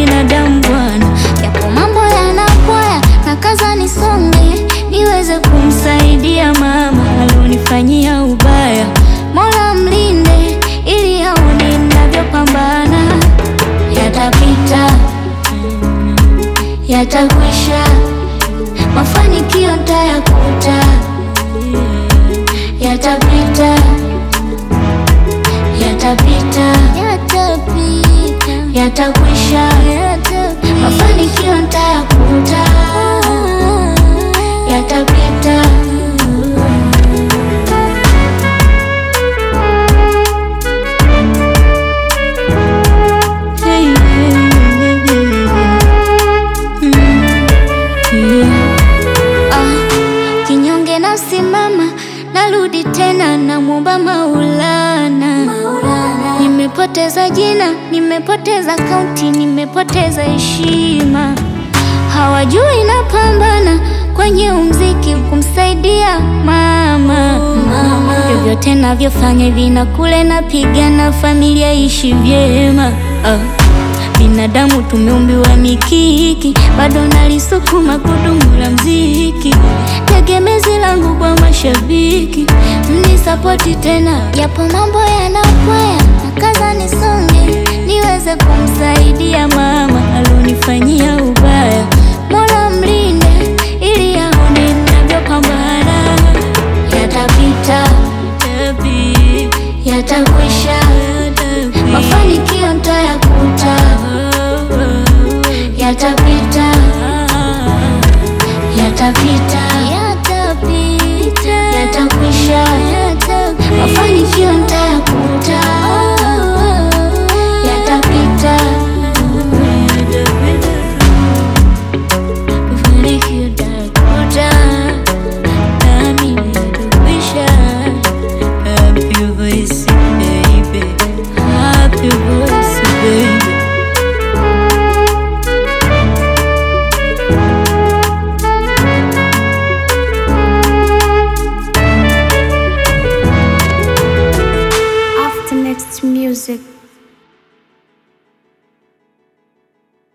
binadamu bwana, yapo mambo yanakwaya na kaza nisonge, niweze kumsaidia mama alionifanyia ubaya. Mola mlinde ili aone ninavyopambana, yatapita yatakwisha, mafanikio ntayakuta, yatapita yatapita yatakwisha, mafanikio ntayakuta, yatapita. Hey, yeah, yeah, yeah. Ah, kinyonge nasimama, narudi tena, namwomba Maulana. Nimepoteza jina, nimepoteza kaunti, nimepoteza heshima, hawajui napambana kwenye umziki kumsaidia mama. Vyovyote navyofanya hivi na kule, napigana familia ishi vyema. Ah. Binadamu tumeumbiwa mikiki, bado nalisukuma gudumu la mziki, tegemezi langu kwa mashabiki, mnisapoti tena, yapo mambo yanakwaya, nakaza nisonge, niweze kumsaidia mama alionifanyia ubaya. Mola mlinde ili aone ninavyopambana, yatapita, yatakwisha, mafanikio ntayakuta, yatapita, yatapita, yatakwisha, mafanikio ntayakuta, yatapita, mafanikio ntayakuta, nami yatakwisha. Happy voice, baby. Happy voice, baby. After next music.